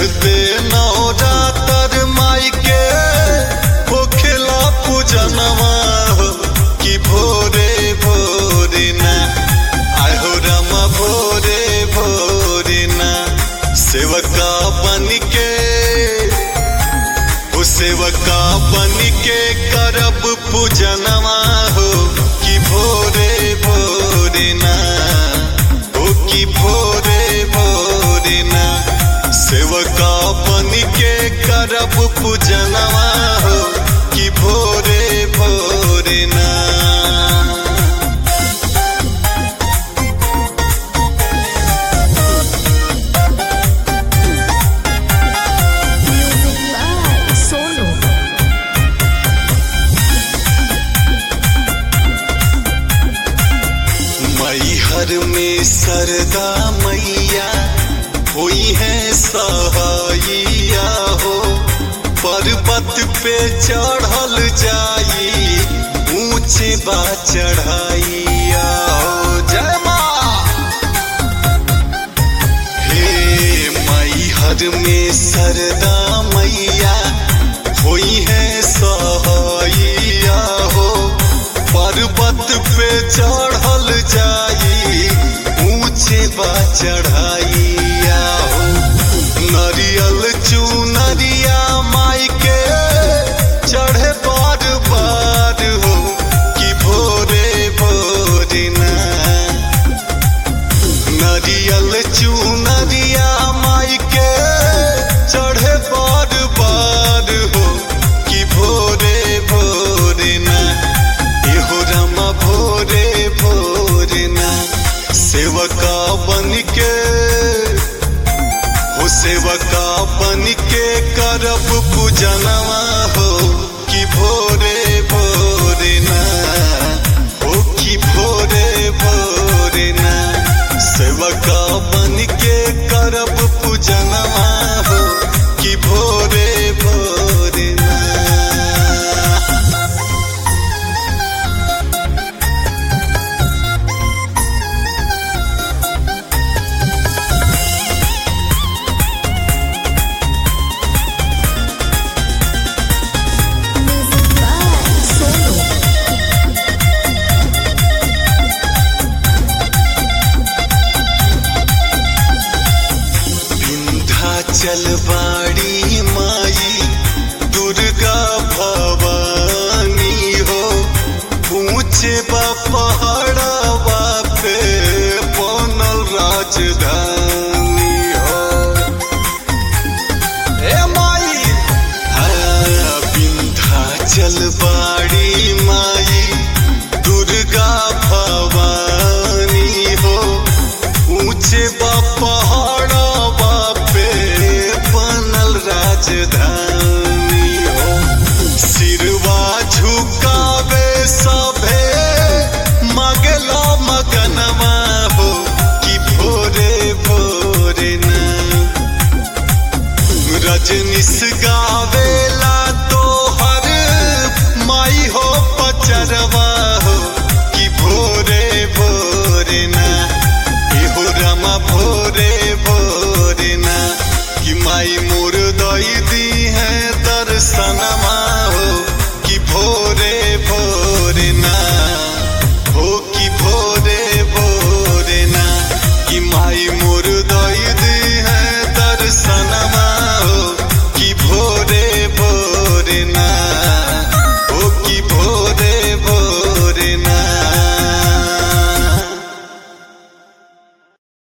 चढ़ते नवरातर माई के होखेला पूजनवा हो कि भोरे भोरे ना आहो रमा भोरे भोरे ना सेवका बन के ओ सेवका बन के करब पूजनवा हो कि भोरे भोरे ना ओ कि भोरे भोरे ना सेवका बन के करब पूजनवा हो कि भोरे भोरे ना Music by Sonu. मैहर में सरदा मैया हुई है सहाइया हो पर्वत पे चढ़ल जाई ऊंचे बा चढ़ाइया हो जय माँ हे मैहर में सरदा मैया हुई है सहाइया हो पर्वत पे चढ़ल जाई ऊंचे बा चढ़ाइया हो नरियल चुनरिया माई के चढ़े बार बार हो कि भोरे भोरे ना नरियल चुनरिया माई के चढ़े बार बार हो कि भोरे भोरे ना एहो रमा भोरे भोरे ना सेवका बन के हो सेवका बन के करब पूजनवा हो कि भोरे भोरे ना हो कि भोरे भोरे ना सेवका बन के करब पूजनवा हो कि भोरे भोरे ना Music by Sonu. विंध्याचल बाड़ी माई दुर्गा भवानी हो ऊंचे बा पहाड़ा